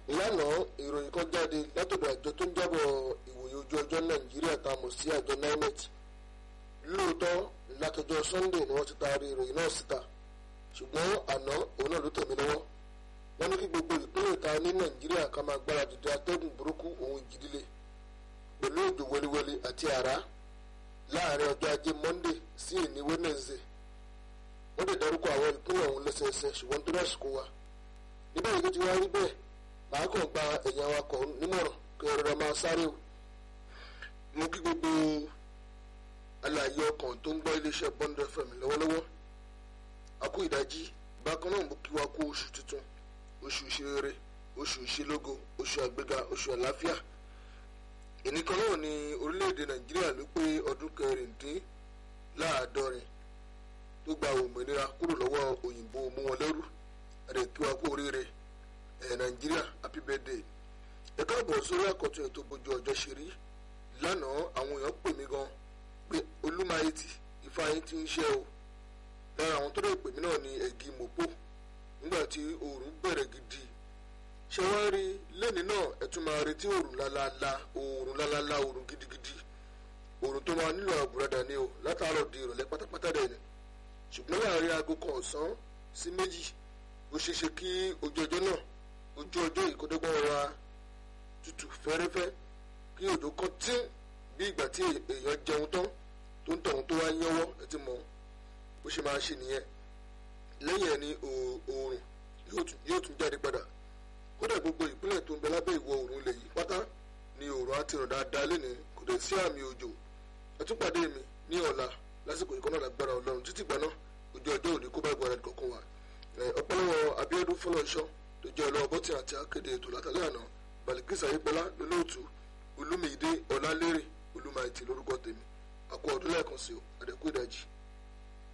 lánàá ìròyìn kan jáde látọ̀dọ̀ àjọ tó ń jábọ̀ ìwòye ojú ọjọ́ nàìjíríà tá a mọ̀ sí àjọ nimet lóòótọ́ látọjọ́ sunday ni wọ́n ti taari ìròyìn náà síta ṣùgbọ́n àná òun náà ló tẹ̀mí lọ́wọ́ wọ́n ní kí gbogbo ìpínlẹ̀ ta ní nàìjíríà ká máa gbára dìde atẹ́gùn burúkú òun ìjìdílé pẹ̀lú òjò wẹliwẹli àti àrá láàrin ọjọ́ ajé monday sí èní wednesday wọ́n dẹ̀ dárúkọ àwọn ìpínlẹ̀ ọ̀hún lẹ́sẹẹsẹ ṣùgbọ́n tó lásìkò wa nígbà yìí tó ti wá rí bẹ́ẹ̀ màá kàn gba ẹ̀yìn awakọ̀ nímọ̀ràn kí ọ̀rọ̀ máa sáré o mo kí gbogbo alààyè ọkàn tó ń gbọ́ iléeṣẹ́ bond fm lọ́wọ́lọ́wọ́ a kú ìdájí bákan náà mo kí wa kú oṣù tuntun oṣù ìṣeré oṣù ìṣelógo oṣù àgbéga oṣù àlàáfíà ìníkan náà ni orílẹ̀-èdè nàìjíríà ló pé ọdún kẹrìndínláàádọ́rin tó gba òmìnira kúrò lọ́wọ́ òyìnbó mú wọn lẹ́rú àdèkí wa kú oríire ẹ̀ nàìjíríà happy birthday ẹ káàbọ̀ sórí àkọ́tún ètò bójú ọjọ́ ṣe rí lánàá àwọn èèyàn pè mí gan pé olúmayetì ifeanyi ti ń ṣe o lára àwọn tó dẹ̀ pè mí náà ni ẹ̀gì mòpó nígbà tí oòrùn bẹ̀rẹ̀ gidi ṣé wọ́n rí lẹ́ni náà ẹ tún máa retí oòrùn lálálá oòrùn lálálá oòrùn gidigidi oòrùn tó máa nílò àbúradà ni o látàárọ̀ di ìrọ̀lẹ́ pátápátá dẹ̀ ni ṣùgbọ́n láàrin aago kan ọ̀sán sí méjì ó ṣeé ṣe kí ojú ọjọ́ náà ojú ọjọ́ ìkọ́dọ́gbọ́n ra tutù fẹ́rẹ́fẹ́ kí òjò kan tín bí ìgbà tí èèyàn jẹun tán tó ń tọ̀hún tó wá yánwọ́ ẹ ti mọ̀ bó ṣe máa ṣe nìyẹn lẹ́yìn ẹ̀ ní oòrùn yóò tún jáde padà kódà gbogbo ìpínlẹ̀ tó ń bẹ lábẹ́ ìwọ̀ oòrùn ilẹ̀ yìí pátá ni oòrùn á ti ràn dáadáa lénìí kò dẹ̀ sí àmì òjò ẹ tún pàdé mi ní ọ̀la lásìkò ìkọ́nà lágbára ọlọ́run títí gbà náà ojú ọjọ́ òní kó bá ìgbà kọ̀ọ̀kan wà ọ̀pọ̀lọpọ̀ Abíọ́dún Fọlọ́nṣọ́ tó jẹ́ ọlọ́wọ́ bọ́tì àti akéde ètò látàlẹ́ àná Balikisa Ayípọ́lá lólóòtú Olúmídé Ọlálérè Olúmáìtì lórúkọ tèmi àkó ọdún lẹ́ẹ̀kan sí o àdẹ́kù ìdajì.